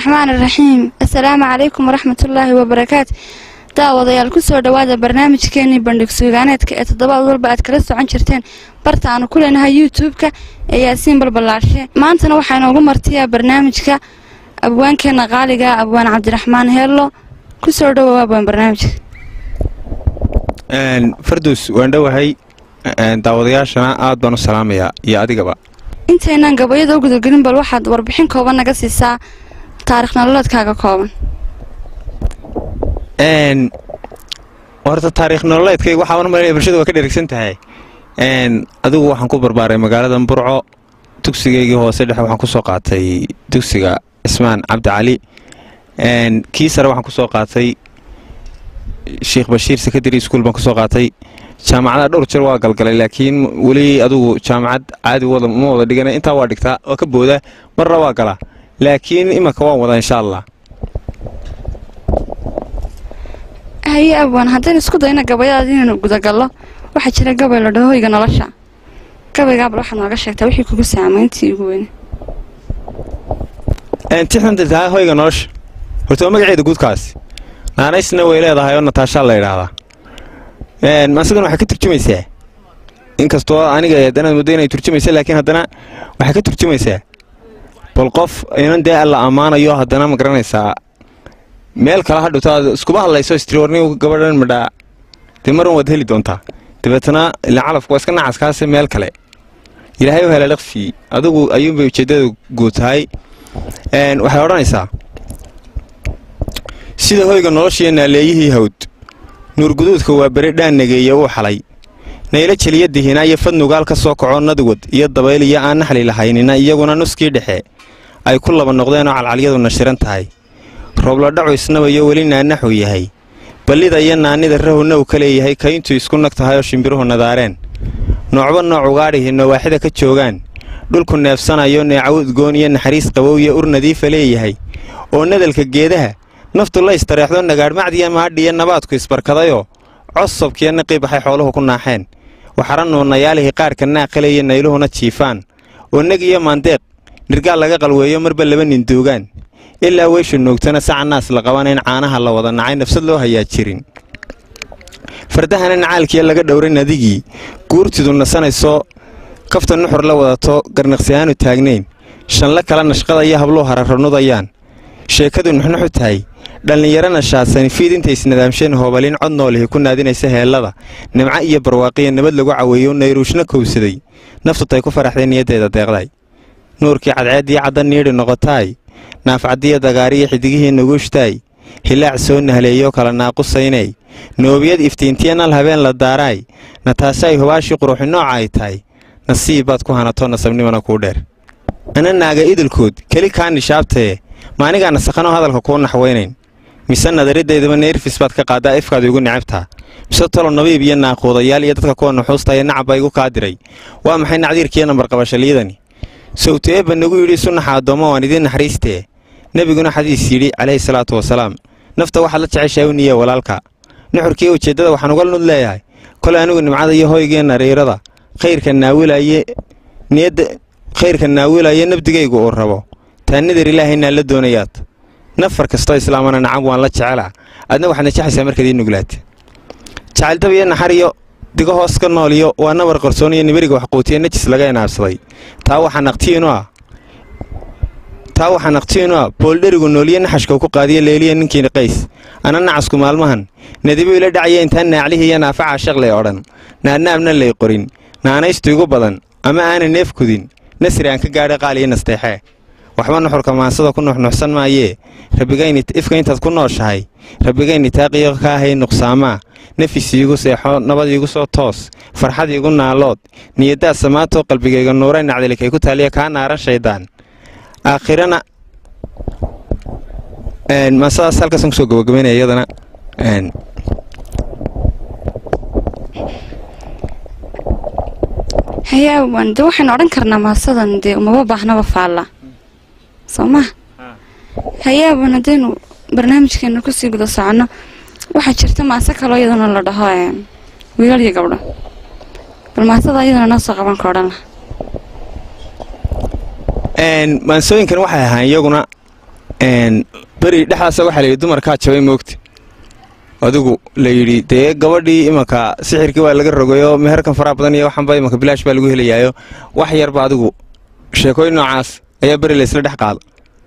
raxmaan iraxiim assalaamu calaykum waraxmatullaahi wabarakaatu daawadayaal kusoo dhowaada barnaamijkeenii bandhig suugaaneedka ee toddobaad walba aad kala socon jirteen barta aanu ku leenahay youtube-ka ee yaasiin balballaashe maantana waxaa inoogu martiyaa barnaamijka abwaankeenna qaaliga abwaan cabdiraxmaan heello kusoo dhowow abwaan barnaamijka farduus waan dhowahay daawadayaashana aad baan u salaamayaa iyo adigaba intaynaan gabayada u gudagelin bal waxaad warbixin kooban naga siisaa taarikh nololeedkaaga kooban horta taariikh nololeedkayga waxaa u malaya bulshada waa ka dherigsan tahay adigu waxaan ku barbaaray magaalada burco dugsigaygii hoose dhexe waxaan kusoo qaatay dugsiga cismaan cabdi cali kii sare waxaan kusoo qaatay sheikh bashiir secondary school baan kusoo qaatay jaamacadaha dhowr jir waa galgalay laakiin weli adugu jaamacad caadi wada ma wada dhigana intaa waa dhigtaa waa ka booda marna waa galaa laakiin imanka waan wadaa insha allah haye abwaan haddaynu isku dayna gabayadaad inaynu gudagallo waxaa jira gabay la dhaho hoyga nolosha gabaygaa bal waxaad nooga sheegtaa wixii kugu saamayntii ugu weyne tixdantaa hoyga nolosha horta waa magaceeda guudkaas naanaysna way leedahay oo nataashaa la idhaahdaa asigana waxay ka turjumaysaa inkastoo aniga haddana muddo inay turjumaysa laakiin haddana waxay ka turjumaysaa bal qof inan dee alla ammaanayo haddana ma garanaysaa meel kale ha dhowto aad iskuba hadlayso istriwarni gabadhan madhaa dee marun waad heli doontaa dabeetana ilaa calafku waa iska nacaskaase meel kale ilaahay u hela laqfii adigu ayuunbay ujeeddada guud tahay waxay odhanaysaa sida hoyga noloshiiyo naaleeyihii hawd nuurguduudka waa beri dhaan nageeye uu xalay naylo jeliyadihiina iyo fad nugaal ka soo kaco nadwad iyo dabayl iyo aan naxli lahaynina iyaguna nuskii dhexe ay ku laba noqdeenoo calcalyadu nashiran tahay roobladhacu isnabayo weli naanaxuu yahay ballida iyo naannida rahowna uu ka leeyahay kayntuu isku nag tahayoo shimbiruhu nadaareen noocba nooc ugaadhihi nawaaxida ka joogaan dhulku neefsanayo neecaw udgoon iyo naxariis qabow iyo ur nadiifa leeyahay oo nadalka geedaha naftu la istareexdo nagaadhmacdiya maadhiya nabaadku isbarkadayoo cosobkiyo naqii baxay xooluhu ku naaxeen waxara nuunayaalihii qaarka naaqaleeya nayluhuna jiifaan oo neg iyo maandeeq nirgaal laga qalweeyo marba laba nin duugaan ilaa weysha noogtana saca naas la qabanayn caanaha la wada nacay nafsad loo hayaa jirin fardahana nacaalkiya laga dhowray nadigii guurtidu nasanayso kafta nuxur la wadato garnaqsi aanu taagnayn shanla kala nashqada iyo habluu hararanudayaan sheekadu nuxnuxu tahay dhallinyarana shaadsan fiid intay isnadaamsheen hoobalin cod noolihi ku naadinaysa heellada nimco iyo barwaaqiya nabad lagu caweeyo nayruushna kowsaday naftutay ku faraxday niyaddeeda deeqday nuurkii cadceeddii cadda niidhi noqotaay naafcaddiya dagaariya xidigihii nuguushtaay hilaac soo nahleeyo kala naaqusaynay noobiyad iftiintiya nal habeen la daaraay nataasaay hubaashii quruxi nooca ay tahay nasiib baad ku hanato nasabnimana kuu dheer ana naaga idilkood keli kaa nishaabtaye maanigaa nasakhanoo hadalka kuu naxwaynayn mise nadaridaydaba neerfis baad ka qaaddaa ifkaad igu necabtaa mise tolo nabiib iyo naaquudayaal iyo dadka kuwa nuxuustaya nacabba igu kaa diray waa maxay nacdiirkiiyo nambarqabashaliidani sawteeba nagu yidhi sunnaxa addoommo waan idiin naxariistee nebiguna xadiis yidhi calayhi salaatu wasalaam nafta waxaad la jeceshahay u niye walaalka nuxurkiiyo ujeeddada waxaan uga nud leeyahay kolay anigu nimcada iyo hoygii nariirada khayrka naawilaye niyadda khayrka naawilaye nabdigaygu uu rabo taa nidar ilaahaynaa la doonayaad nafar kastoo islaamana nacab waan la jecelaa adna waxaad najexaysaa markaad ii nuglaata jacayldab iyo naxariyo digo hoos ka nooliyo waa nabar qarsoon iyo nibiriga waxquutiya najis laga inaabsaday taa waxaa naqtiinu ah taa waxaa naqtiinu ah booldherigu nooliyo naxashkau ku qaadiya leeliya ninkiina qays ana nacasku maalmahan nadibo ila dhacaya intaan naaclihii iyo naafacaa shaqlay odhan naadnaabna lay qorin naanaystu igu badan ama aana neef kudin nasri aan ka gaadhay qaaliyo nasteexee waxba nuxurka maansada ku nuxnuxsan maayee rabbigayni ifka intaad ku nooshahay rabbigayni taaqiyo ka ahay nuqsaamaa nafis iigu seexo nabad iigu soo toos farxad iigu naalood niyaddaad samaatoo qalbigayga nuuray nacdalikay ku taaliya kaa naaran shaydaan aakhirana maasadaas halkaasaan kusoo gabagabaynaya iyadana haye abwaan dee waxaynu odhan karnaa maasadan dee umaba baahnaba faalla soo maha haye abwaan haddaynu barnaamijkeena kusii guda soconno waxaa jirta maase kaloo iyadana la dhaho wiilal iyo gabdho bal maasada iyadana noo soo qaban ka odhan laha maansooyinkan waxay ahaan iyaguna beri dhexdaasa waxaa layidhi dumarkaa jabay moogta adigu la yidhi dee gabadhii imanka sixirkii waa laga rogayo meherkan faraha badan iyo waxanba imanka bilaash baa lagu helayaayo wax yarba adigu sheekooyin noocaas ayaa beri laysla dhex qaada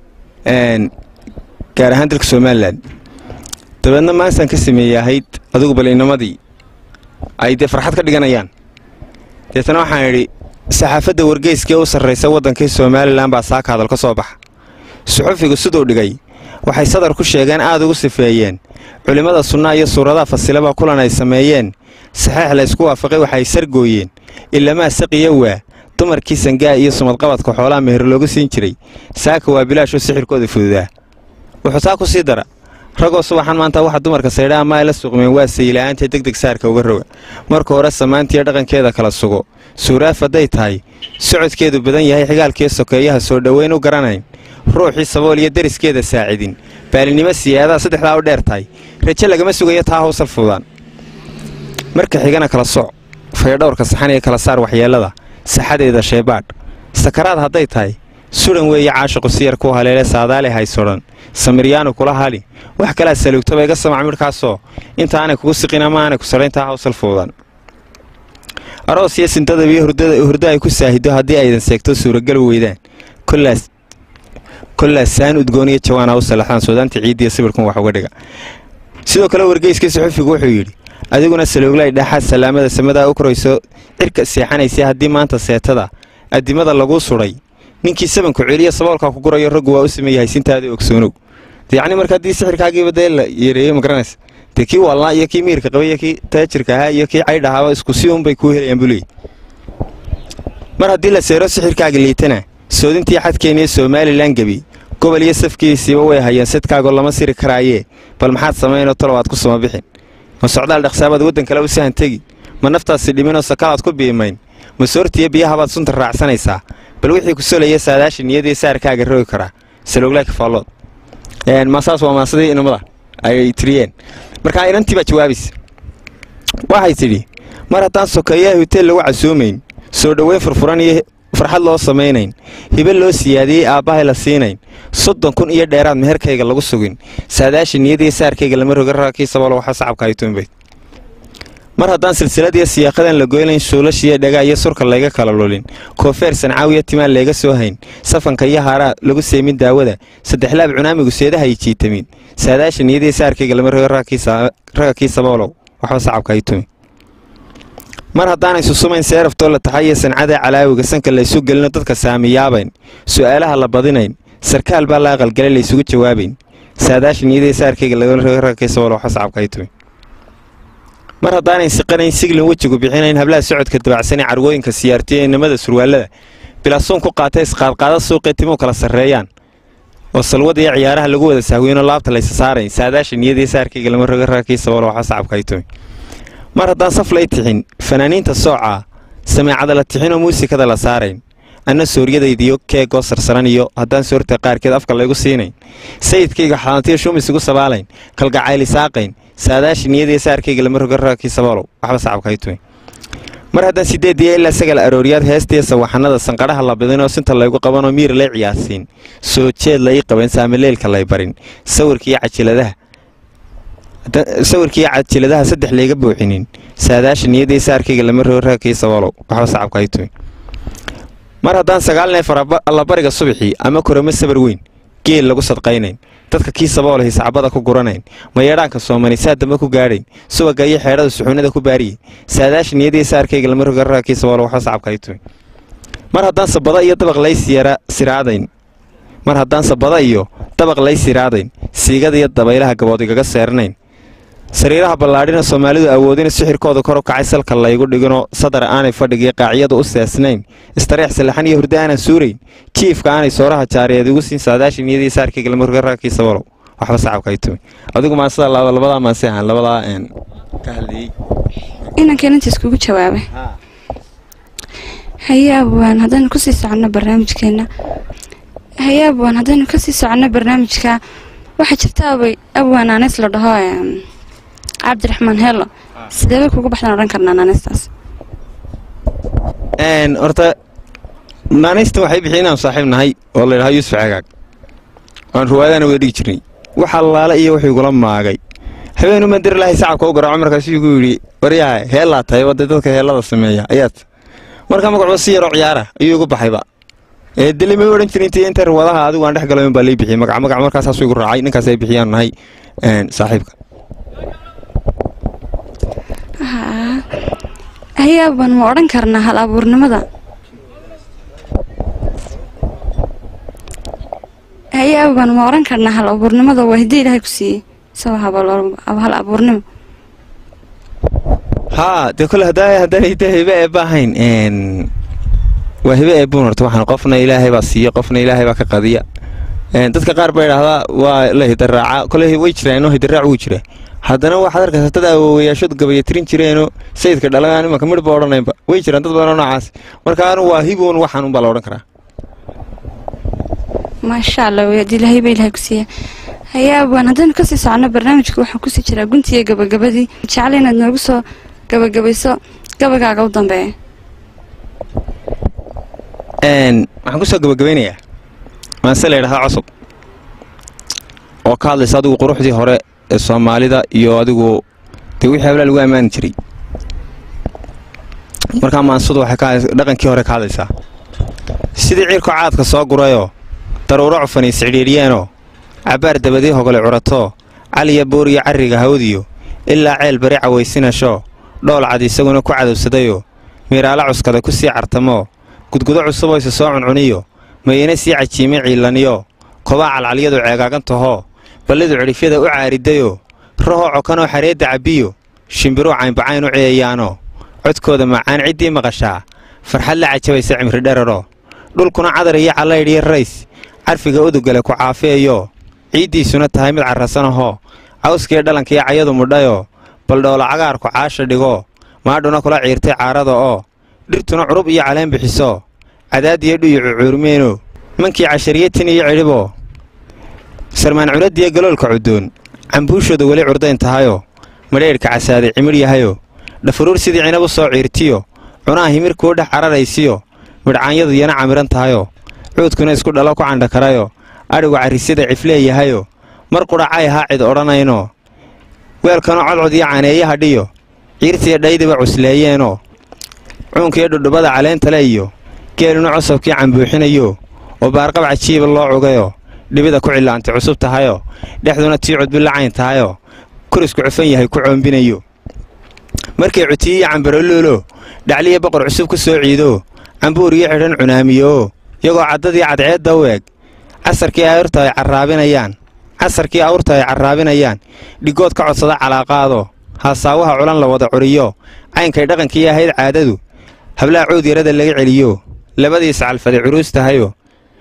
gaar ahaan dalka somalilan dabeedna maansaan ka sameeyey ahayd adigu bal inamadii ay dee farxad ka dhiganayaan deetana waxaan idhi saxaafadda wargeyskee u sarraysa waddankii somalilan baa saaka hadal ka soo baxa suxufigu siduu dhigay waxay sadar ku sheegeen aad ugu sifeeyeen culimmada sunnaa iyo suuradaha fasilaba kulan ay sameeyeen saxeix laysku waafaqay waxay sargooyeen ilamaa saqiya waa dumarkii sangaa iyo sumadqabadka xoolaha meher loogu siin jiray saaka waa bilaashoo sixirkooda fududaa wuxuu taa ku sii dara ragoo subaxan maanta waxa dumarka saydha ama ay la suqmeen waa sayila'aantee degdeg saarka uga roga marka hore samaantiiyo dhaqankeeda kala sugo suuraaf hadday tahay socodkeedu badan yahay xigaalkiiyo sokeeyaha soo dhoweyn u garanayn ruuxii sabool iyo deriskeeda saacidin baalinimo siyaadaha saddexdaa u dheer tahay raje lagama sugayo taa hawsal fududaan marka xigana kala soc fayadhowrka saxan iyo kala saar waxyeellada saxadeeda sheebaadh sakaraad hadday tahay sudan weeye caashiqu siyar ku haleele saadaale haysodhan samiryaanu kula hali wax kalaa saluugtaba iga samac midhkaasoo inta aanay kugu siqin ama aanay ku sadhayntaa hawsal fuudan aroos iyo sintadaba iyo hurdo ay ku saahido haddii aydan seegto suuragal weydaan kollaas saan udgoon iyo jawaan ha u salaxdaan suudaanta ciiddiiyo sawirkun wax uga dhiga sidoo kale wargeyskii suxufigu wuxuu yidhi adiguna salooglay dhaxaad salaamada samadaa u korayso cirka seexanaysay haddii maanta seetada addimada laguu sudhay ninkii sabanku celiya saboolkaa ku gurayo raggu waa u sameeyahay sintaada ogsoonow yacni marka haddii sixirkaagiiba dee la yareeyo ma garanaysa dee kii waalnaa iyo kii miirka qabay iyo kii taajirka ahaa iyo kii caydh ahaaba isku si unbay kuu helayaan buleey mar haddii la seero sixirkaaga liitana soodintii xadkeeniyo somalilan gebi gobol iyo safkiisiiba way hayeen sadkaagoo lama siri karaayee bal maxaad samaynoo talowaad ku sama bixin ma socdaal dhaqsaabaad waddan kale u sahan tegi ma naftaasi dhiminoo sakalaad ku biimayn ma soortiyo biyahabaad sunta raacsanaysaa bal wixii ku solaya saadaasha niyadii saarkaaga rogi karaa saloglaaka faallood maasaas waa maasadii inamada ay tiriyeen markaa inantii baa jawaabaysa waxay tidhi mar haddaan sokeeyaha huteel lagu casoomayn soo dhoweyn furfuran iyo farxad loo samaynayn hibe loo siyaadiyey aabbahay la siinayn soddon kun iyo dheeraad meherkayga lagu sugin saadaasha niyadii saarkayga lama roga raakii sabalo waxa sacabka ay tuunbayd mar haddaan silsiladiiyo siyaaqadan la goynayn shuulashiiyo dhagaa iyo surka layga kala lulin koofeer sancaawiyo timaan layga soo hayn safanka iyo haaraa lagu seemin daawada saddexlaab cunaamigu seedaha ay jiitamin saadaasha niyadii saarkayga lama roga raga kii saboolow waxba sacabka ay tumi mar haddaanay susumayn seeraftoo la taxay iyo sancada calaawiga sanka laysu gelino dadka saamiyaabayn su'aalaha la badinayn sarkaal baa la aqalgalay laysugu jawaabayn saadaasha niyadii saarkayga lagala roga raga kii saboolow waxba sacabka ay tumi mar haddaanay siqanayn siglin wejigu bixinayn hablaha socodka dabacsanee carwooyinka siyaartiyo inamada surwaalada bilaasuun ku qaata isqaadqaada suuqee timuu kala sarreeyaan oo salwada iyo ciyaaraha lagu wada sahwiynoo laabta laysa saarayn saadaasha niyadii saarkayga lama roga raakii sabolo waxa sacabka ay tumi mar haddaan saf lay tixin fanaaniinta soocaa sameecada la tixinoo muusikada la saarayn anna sooryadaydiyo keegoo sarsaran iyo haddaan soorta qaarkeed afka laygu siinayn sayidkayga xalantiyo shumis igu sabaalayn kalgacayli saaqayn saadaasha niyadii saarkayga lama roga raakii saboolow waxba sacabka ay tumi mar haddaan sideediya ilaa sagal arooriyaad heestiya sawaxanada sanqadhaha la bidinoo sinta laygu qabanoo miir lay ciyaarsiin soo jeed lai qaban saamaleelka lay barin sawirkiiyo cajiladaha sawirkiiyo cajiladaha saddex layga buuxinin saadaasha niyadii saarkayga lama roga raakii saboolow waxba sacabka ay tumi mar haddaan sagaal neef allabariga subaxii ama koramo sabar weyn geel lagu sadqaynayn dadka kii saboolahay sacbada ku guranayn mayeedhaanka soomani saa dambe ku gaadhayn subaga iyo xeedhada suxuunada ku baariyey saadaasha niyadii saarkayga lama roga raakii saboolo waxba sacabka ay tumi mar haddaan sabada iyo dabaq lay siraadayn mar haddaan sabada iyo dabaq lay siraadayn siigada iyo dabaylaha gabood igaga seeranayn sariiraha ballaadhina soomaalidu awoodina sixirkooda kor u kacay salka laygu dhiginoo sadar aanay fadhigiyo qaaciyadu u seesnayn istareex sallaxan iyo hurdo aanan suurayn jiifka aanay sooraha jaariyeed igu siin saadaasha niyadii saarkayga lama roga raakii sabolow waxba sacabka ay tumi adigu maasada labadaa maanse ahaan labadaa ka hadlayey inankan inta iskugu jawaabay haye abwaan haddaynu kusii soconno barnaamijkeena haye abwaan haddaynu kasii soconno barnaamijka waxaa jirta abay abwaan aaneys la dhaho cabdiraxmaan heelo sidee bay kugu baxdaan odhan karnaa naaneystaas horta naanaystan waxay bixi inaan saaxiib nahay oo la ydhahaa yuusuf cagaag aan ruwaadana wada dhigi jirnay wax allaale iyo wuxuu igula maagay habeenu mandir lahay sacabka u garaaco markaasuu igu yidhi waryaha heellaa tahay wadda dadka heellada sameeya ayaad markaa magacuba si yaroo ciyaara ayuu igu baxayba ee deli may odhan jirin intii inta ruwadaha adigu aan dhex galayn baa lay bixiyey magac magac markaasaasuu igu raacay ninkaas ay bixiyaan nahay saaxiibka hayaaban ma odhan karnaa hal abuurnimada hayaaban ma odhan karnaa hal abuurnimada waa hiddi ilaahay ku siiyey isagoo hal abuurnimo haa dee kole haddaa haddaan hidda hibe eebba ahayn waa hibe eebbuun horta waxaan qofna ilaahay baa siiya qofna ilaahay baa ka qadiya dadka qaar baa idhaahdaa waa la hidaraaca kole way jiraan hidaraac wuu jira haddana waxaad arkaysa dad awoowayaashadu gabayatirin jireenoo sayidka dhalagaan imanka midhba odhanaynba way jiraan dad badanoo noocaas marka anu waa hiboon waxaan unbaa la odhan karaa maasha allah wadi ilaahay baa ilahay ku siiya hayaabaan haddaynu kasii socono barnaamijka waxaan kusii jiraa guntiiyo gabagabadii jecla inaad noogu soo gabagabayso gabagaaga u dambeeya waxaan kusoo gabagabaynayaa maase la ydhahdaa cusub oo ka hadlaysa adigu quruxdii hore ee soomaalida iyo adigu dee wixii hablaa lagu ammaani jiray markaa maansadu waxay dhaqankii hore ka hadlaysaa sidii ciirko caadka soo gurayoo daruuro cufani iscidhiidhiyeenoo cabbaar dabadii hogole curatoo caliya booriyo carriga hawdiyo ilaa ceel bari cawaysinashoo dhool cad isaguna ku cadowsadayoo miiraala cuskada ku sii cartamoo gudgudo cusuboo isa soo cuncuniyo mayana sii cajiimay ciilaniyo kobaa calcalyadu ceegaagantahoo ballidu cidhifyada u caaridayoo rahoo cokanoo xareedda cabbiyo shimbiruu caynbacayn u ceeyaanoo codkooda macaan ciddii maqashaa farxad la cajabaysa cimri dheraroo dhulkuna cadar iyo callaydhiyo rays carfiga udugale ku caafeeyoo ciiddiisuna tahay mid carrasanahoo cawskiiyo dhalankiyo cayadu mudhayoo baldhoola cagaarku caasha dhigoo maadhuna kula ciirtay caarada oo dhirtuna curub iyo caleen bixisoo cadaadiyo dhuyu cucuurmeenoo mankii cashariyatin iyo cidhiboo sarmaan culaddiyo galoolka cuddoon cambuushooda weli curdayn tahayoo madhaydhka casaaday cimidh yahayoo dhafuruur sidii cinab u soo ciirtiyo cunaha himirkuu dhex cararaysiyo midhcaanyadu yana camiran tahayoo cuudkuna isku dhalo ku candhakarayoo adhigu carrisyada cifleeyahayoo mar qudhacay haa cid odhanaynoo weelkanu codcod iyo caneeye hadhiyo ciirtiyo dhaydiba cusleeyeenoo cuunkiyo dhudhubada caleentale iyo geeluna cosabkii cambuuxinayoo oo baarqab cajiiba loo cugayoo dhibida ku cillaantay cusub tahayoo dhexduna tii cudbilla cayn tahayoo kurisku cufan yahay ku coombinayo markay cutiyi iyo cambaroloolo dhacliya boqor cusub ku soo ciidoo cambuur iyo xidhan cunaamiyooo iyagoo caddadii cadceedda u eg casarkii awrta ay carraabinayaan casarkii awrta ay carraabinayaan dhigood ka codsada calaaqaadoo haasaawaha culan la wada curiyo caynkay dhaqankii ahayd caadadu hablaha cuud yarada laga celiyo labadiis calfade curuus tahayoo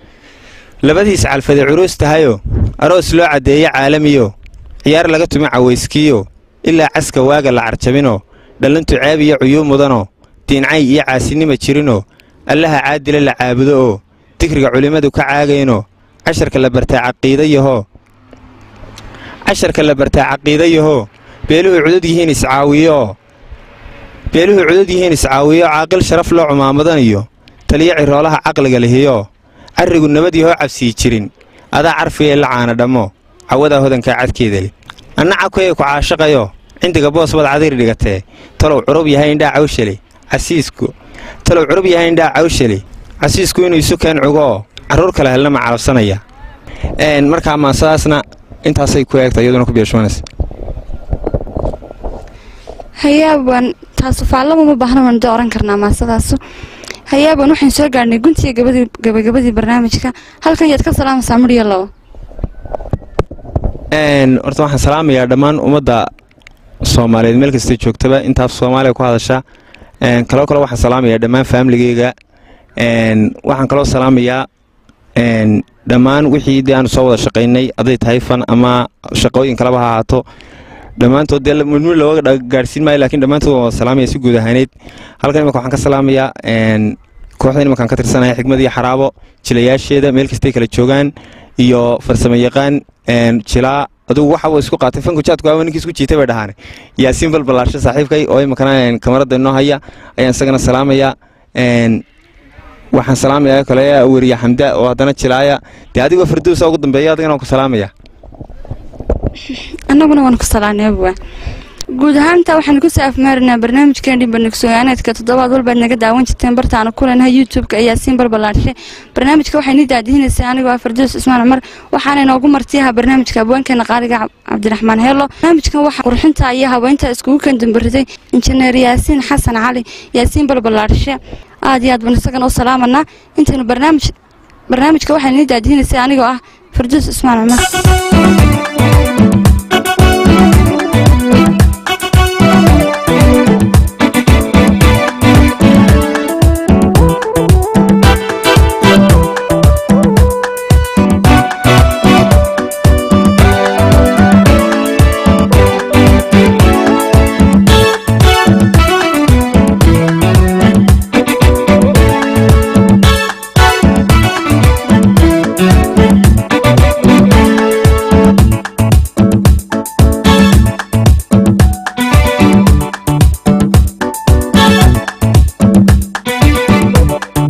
labadiis calfade curuus tahayoo aroos loo caddeeye caalamiyo ciyaar laga tumi cawayskiyo ilaa caska waaga la carjabinoo dhallintu ceeb iyo cuyuu mudanoo diincay iyo caasinima jirinoo allaha caadila la caabudo oo digriga culimmadu ka caagaynoo casharka la bartaa caqiidayahoo casharka la bartaa caqiidayahoo beeluhu cudud yihiin iscaawiyooo beeluhu cudud yihiin iscaawiyo caaqil sharaf loo cumaamadan iyo taliyo ciroolaha caqliga lihiyoo carrigu nabad yahoo cabsii jirin adaa carfigay la caana dhammo cawadaa hodankaa cadkeeda leh anna cabkayga ku caashaqayo cindiga boos baad cadiir dhigatee talow curub yahay indhaa cawshale casiisku talow curub yahay indhaa cawshale casiisku inuu isu keen cugoo carruur kale helna ma calabsanaya markaa maasadaasna intaasay ku eegta iyaduna ku beeshoonaysa hayaaban taasu faallaba ma baahna waan da oran karnaa maasadaasu hayaaban waxaan soo gaadhnay guntiga gabadii gabagabadii barnaamijka halkan yaad ka salaamaysaa midhiyo labo horta waxaan salaamayaa dhammaan ummadda soomaaliyeed meel kastay joogtaba intaas soomaaliya ku hadasha kaloo kale waxaan salaamayaa dhammaan faamiligeyga waxaan kaloo salaamayaa dhammaan wixii dee aanu soo wada shaqaynay hadday tahay fan ama shaqooyin kaleba ha ahaato dhammaantood dee midmid looga gaadhsiin maayo lakiin dhammaantood waan wada salaamaya si guud ahaaneyd halkan imanka waxaan ka salaamayaa kooxdan imankaan ka tirsanaya xigmad iyo xaraabo jilayaasheeda meel kastay kala joogaan iyo farsamo yaqaan jilaa adugu waxa isku qaatay fanku jaadku aawa ninkii isku jiitay bay dhahaan yaasiin balbalaarsho saaxiibkay oo imankana kamarada inoo haya ayaan isagana salaamaya waxaan salaamayaa kale weriya xamda oo haddana jilaaya dee adigoo farduusa ugu dambeeya adigana waan ku salaamaya annaguna waan ku salaaneebwa guud ahaanta waxaan kusoo afmaarinaa barnaamijkeeni bandhigsogaaneedka toddobaad walbaad naga daawan jirteen bartaanu kulenahay youtube-ka ayaa siin balballaadhishay barnaamijka waxayni daadihinaysaa anigoo ah fardoos ismaan cumar waxaana inoogu martiyaha barnaamijka abweenkeena qaaliga cabdiraxmaan heelo barnaamijkan waxaa qurxinta iyo habeynta iskugu kandambariday injineer yaasiin xasan cali yaasiin balballaadhishe aad iyo aad baan isagana u salaamanaa intaynu barnaamij barnaamijka waxayni daadihinaysaa anigoo ah fardoos ismaan cumar